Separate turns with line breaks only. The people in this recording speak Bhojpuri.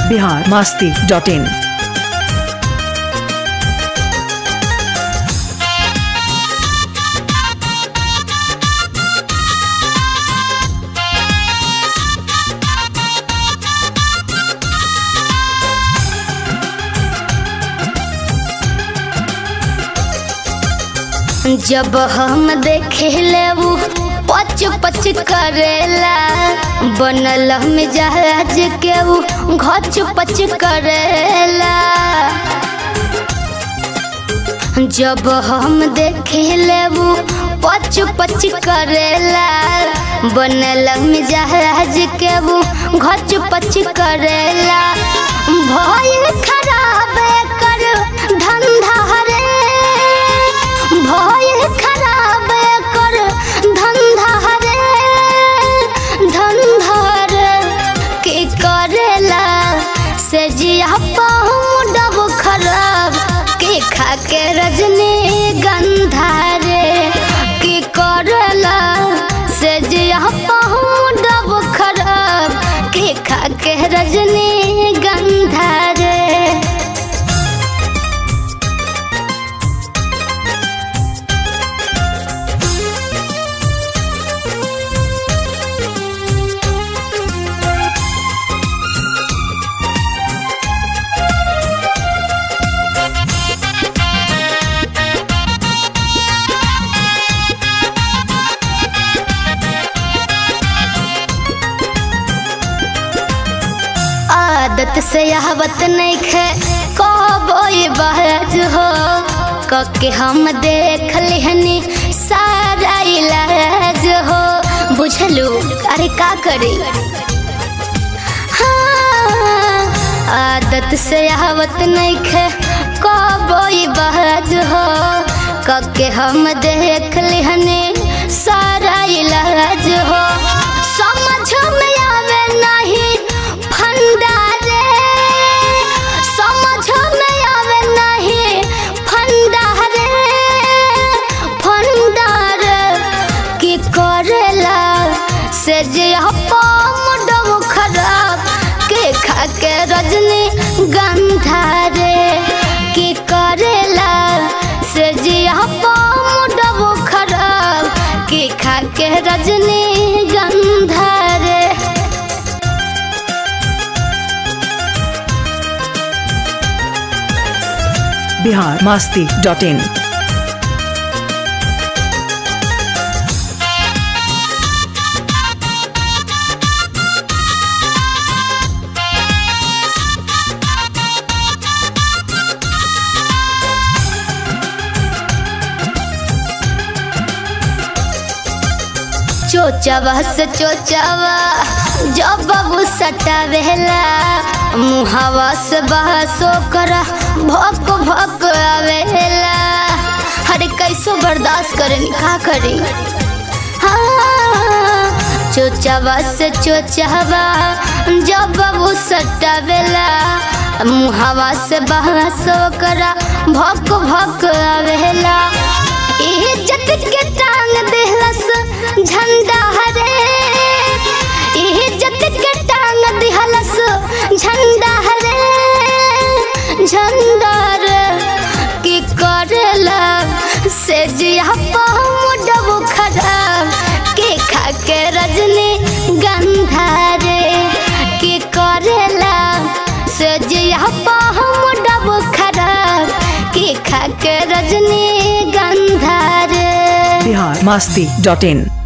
बिहार मास्ती डॉट इन
जब हम देखेले उ पच पच करेला बनल में जहाज के उ घच पच करेला जब हम देखेले उ पच पच करेला बनल में जहाज के उ घच पच करेला भइल खराब कर धंधा रे भइल खराब कर धंधा रे धंधा रे के करेला से जिया पाहू डब खराब के खा के रजनी गंधा रे के करेला से जिया पाहू डब खराब के खा के रजनी गंधा रे आदत से यहवत नहीं खे कबोई बहज हो कके हम देख लिहनी सारा इलाज हो बुझलू अरे का करी हाँ, आदत से यहवत नहीं खे कबोई बहज हो कके हम देख लिहनी सारा इलाज हो समझ में आवे नहीं फंदा रे समझ में आवे नहीं फंदा रे फंदा रे की करेला से जे हम डब खराब के खा के रजनी गंधा रे की करेला से जे हम डब खराब की खा के रजनी गंधा रे
बिहार मास्ती डॉट इन
चोचवा से चोचवा जब बाबू सटावेला मुहावा से बहसो कर भक भक आवेला हरे कैसो बर्दाश्त करे का करी हाँ चोचवा से चोचवा जब बाबू सटावेला मुहावा से बहसो कर भक भक आवेला इज्जत के टांग देहलस झंडा हरे इज्जत के टांग देहलस झंडा हरे झंडा रे की करेला से जिया पाहू डब खराब के खा के रजनी गंधा रे की करेला से जिया पाहू डब खराब के खा के रजनी गंधा रे
बिहार मास्ती डॉट इन